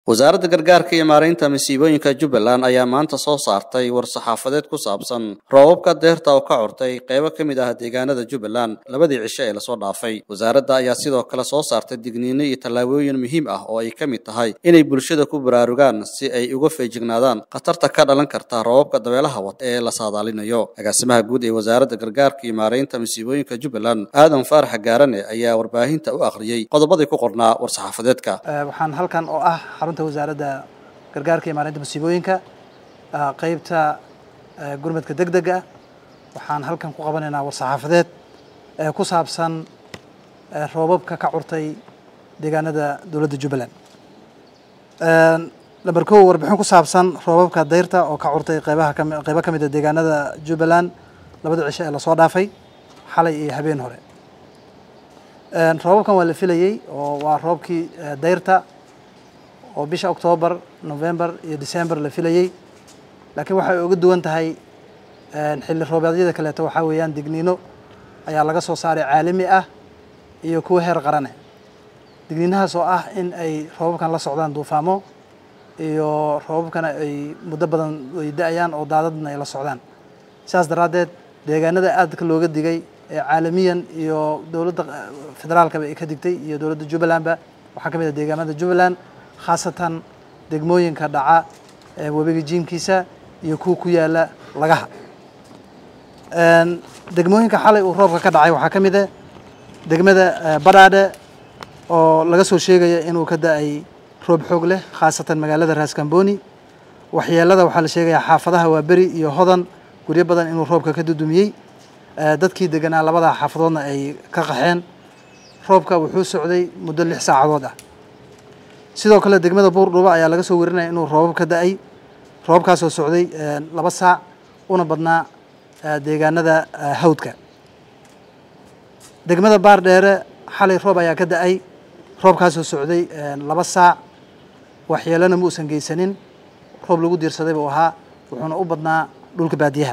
wasaaradda gargaarka iyo maaraynta masiibooyinka jubbaland ayaa maanta soo saartay war-saxaafadeed ku saabsan roobabka deerta oo ka curtay qaybo ka mid ah deegaanada jubbaland labadii cisho ee lasoo dhaafay wasaaradda ayaa sidoo kale soo saartay digniino iyo tallaabooyin muhiim ah oo ay ka mid tahay inay bulshada ku baraarugaan si ay uga feejignaadaan khatarta ka dhalan karta roobabka dabeelaha wata ee la saadaalinayo agaasimaha guud ee wasaaradda gargaarka iyo maaraynta masiibooyinka jubbaland aadan faarax gaarane ayaa warbaahinta u akhriyey qodobadii ku qornaa war-saxaafadeedka waxaan halkan oo ah xarunta wasaaradda gargaarka iyo maareynta masiibooyinka qeybta gurmadka deg dega ah waxaan halkan ku qabanaynaa war-saxaafadeed ku saabsan roobabka ka curtay deegaanada dowladda jubbaland lamber kow warbixin ku saabsan roobabka dayrta oo ka curtay qeybaha kami qeybo ka mid a deegaanada jubbaland labada cisho ee lasoo dhaafay xalay iyo habeen hore roobabkan waa la filayey oo waa roobkii dayrta oo bisha octoobar november iyo december la filayey laakiin waxay uga duwan tahay xilli roobeedyada kaleeto waxaa weeyaan digniino ayaa laga soo saaray caalami ah iyo kuwa heer qarane digniinahaas oo ah in ay roobabkan la socdaan duufaamo iyo roobabkana ay muddo badan ay da-ayaan oo daadadna ay la socdaan sidaas daraaddeed deegaanada aadka looga digay ee caalamiyan iyo dowladda federaalkaba ay ka digtay iyo dowladda jubbalandba waxaa ka mid ah deegaanada jubbaland khaasatan degmooyinka dhaca webiga jiimkiisa iyo kuwa ku yaala lagaha degmooyinka xalay uu roobka ka dhacay waxaa ka mid ah degmada badhaadhe oo laga soo sheegaya inuu ka da-ay roob xoog leh khaasatan magaalada raaskambooni waxyeelada waxaa la sheegayaa xaafadaha waa beri iyo hodan guryo badan inuu roobka ka dudumiyey dadkii deganaa labada xaafadoodna ay ka qaxeen roobka wuxuu socday muddo lix saacadood ah sidoo kale degmada buurdhuba ayaa laga soo warinaya inuu roobab ka da-ay roobabkaasoo socday laba saac una badnaa deegaanada hawdka degmada baar dheere xalay roob ayaa ka da-ay roobkaasoo socday laba saac waxyeelona ma uusan geysanin roob lagu diirsaday buu ahaa wuxuuna u badnaa dhulka baadiyaha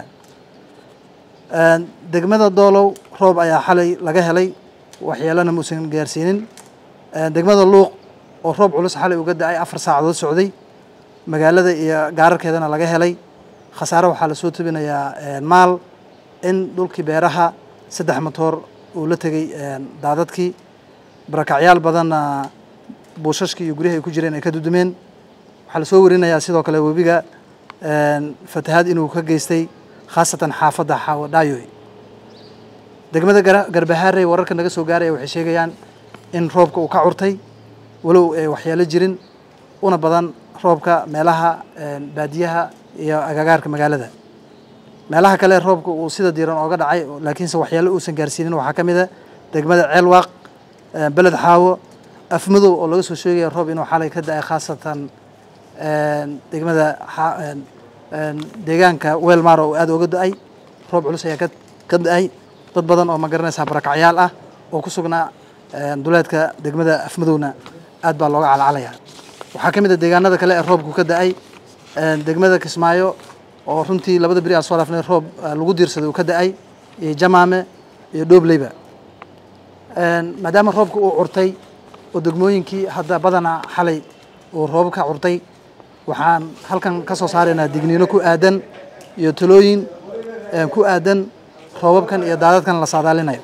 degmada doolow roob ayaa xalay laga helay waxyeelona ma uusan gaarsiinin degmada luuq oo roob culus xalay uga da-ay afar saacadood socday magaalada iyo gaararkeedana laga helay khasaare waxaa lasoo tubinayaa maal in dhulkii beeraha saddex motoor uu la tegey daadadkii barakacyaal badanna buushashkii iyo guryahi ay ku jireen ay ka dudumeen waxaa lasoo warinayaa sidoo kale webiga fatahaad inuu ka geystay khaasatan xaafadda xaawadhaayoy degmada garbahaarey wararka naga soo gaaraya waxay sheegayaan in roobka uu ka curtay walow ay waxyeelo jirin una badan roobka meelaha baadiyaha iyo agagaarka magaalada meelaha kale roobka uu sida diiran ooga dhacay laakiinse waxyaalo uusan gaarsiinin waxaa ka mid a degmada ceelwaaq beled xaawo afmadow oo laga soo sheegaya roob inuu xalay ka da-ay khaasatan degmada deegaanka weelmar oo aada oga da-ay roob culus ayaa ka da-ay dad badan oo ma garanaysaa barakacyaal ah oo ku sugnaa duleedka degmada afmadowna aad baa looga calacalaya waxaa ka mid a deegaanada kale ee roobku ka da-ay degmada kismaayo oo runtii labada beri aan soo dhaafnay roob lagu diirsaday uu ka da-ay iyo jamaame iyo dhoobleyba maadaama roobka uu curtay oo degmooyinkii hadda badanaa xalay uu roob ka curtay waxaan halkan ka soo saaraynaa digniino ku aadan iyo talooyin ku aadan roobabkan iyo daadadkan la saadaalinayo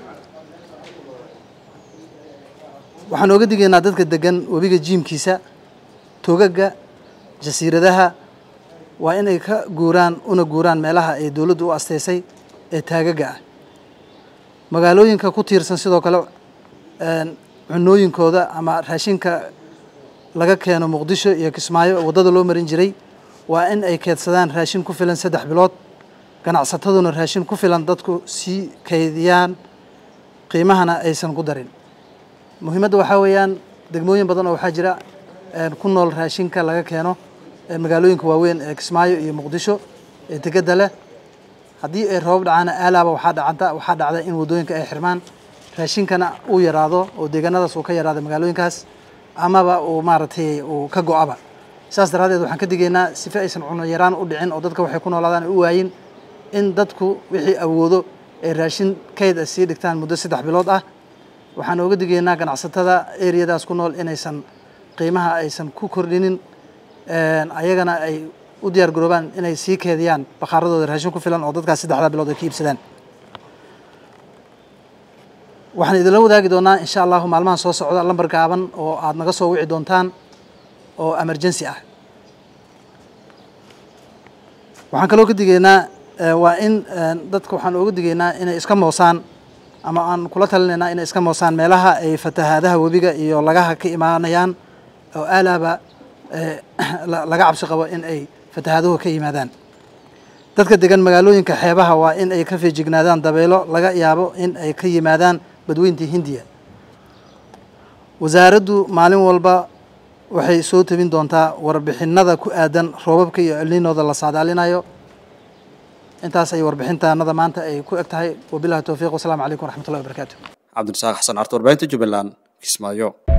waxaan ooga digaynaa dadka degan webiga jiimkiisa togaga jasiiradaha waa inay ka guuraan una guuraan meelaha ay dowladdu u asteysay ee taagaga ah magaalooyinka ku tiirsan sidoo kale cunooyinkooda ama raashinka laga keeno muqdisho iyo kismaayo waddada loo marin jiray waa in ay keedsadaan raashin ku filan saddex bilood ganacsataduna raashin ku filan dadku sii kaydiyaan qiimahana aysan ku darin muhiimadda waxaa weeyaan degmooyin badan oo waxaa jira ku nool raashinka laga keeno magaalooyinka waaweyn ee kismaayo iyo muqdisho ee degedda leh haddii ay roobab dhacaana aalaaba waxaa dhacanta waxaa dhacda in waddooyinka ay xirmaan raashinkana uu yaraado oo deegaanadaas uu ka yaraado magaalooyinkaas amaba uu maaragtay uu ka go-aba saas daraaddeed waxaan ka digaynaa sife aysan cuno yaraan u dhicin oo dadka waxay ku noolaadaan u waayin in dadku wixii awoodo ay raashin kayd a sii dhigtaan muddo saddex bilood ah waxaan ooga digaynaa ganacsatada eriyadaas ku nool inaysan qiimaha aysan ku kordhinin ayagana ay u diyaar garoobaan inay sii keediyaan bakhaaradooda raashin ku filan oo dadkaas saddexdaa bilood ay ka iibsadaan waxaan idinla wadaagi doonaa insha allahu maalmahan soo socda lambar gaaban oo aada naga soo wici doontaan oo emergency ah waxaan kaloo ka digeynaa waa in dadka waxaan ooga digeynaa inay iska moosaan ama aan kula talinaynaa inay iska moosaan meelaha ay fatahaadaha webiga iyo lagaha ka imaanayaan oo aalaaba laga cabsi qabo in ay fatahaaduhu ka yimaadaan dadka degan magaalooyinka xeebaha waa in ay ka feejignaadaan dabeelo laga yaabo in ay ka yimaadaan badweyntii hindiya wasaaraddu maalin walba waxay soo tebin doontaa warbixinada ku aadan roobabka iyo elninooda la saadaalinayo intaas ay warbixintaanada maanta ay ku eg tahay wabilahi towfiiq wasalaamu calaykum waraxmat ullahi wabarakaatu cabdirasaaq xasan carta warbaahinta jubbaland kismaayo